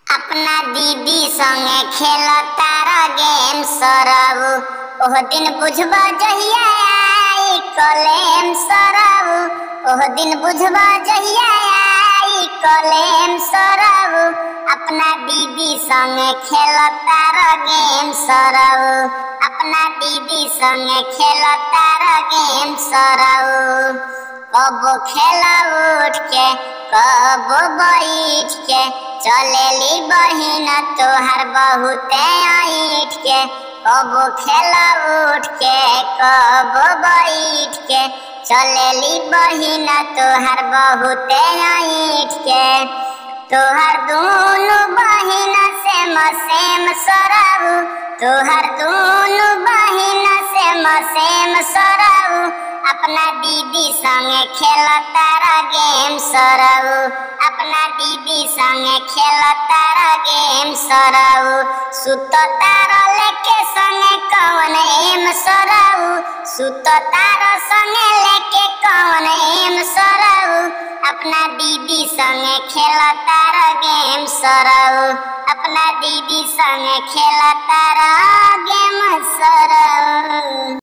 अपना दीदी संगे खेल तारा गेम सरबू ओह दिन बुझब जहिया आई कलेम सरबू ओह दिन बुझब जहिया आई कलेम सरबू अपना दीदी संगे खेल तारा गेम सरबू अपना दीदी संगे खेल तारा गेम सरबू कबो खेला उठ के कबो बैठ के चलेली बहिन तोहर बहुते ऐठ के कबो खेला उठ के कबो बैठ के चलेली बहिन तोहर बहुते ऐठ के तोहर दोनों बहिन सेम सेम सरबू तोहर दोनों बहिन सेम सेम सरबू अपना दीदी संगे खेल तारा गेम सरऊ अपना दीदी संगे खेल तारा गेम सरऊ सुत तारा लेके संगे कौन एम सरऊ सुत तारा संगे लेके कौन एम सरऊ अपना दीदी संगे खेल तारा गेम सरऊ अपना दीदी संगे खेल तारा गेम सरऊ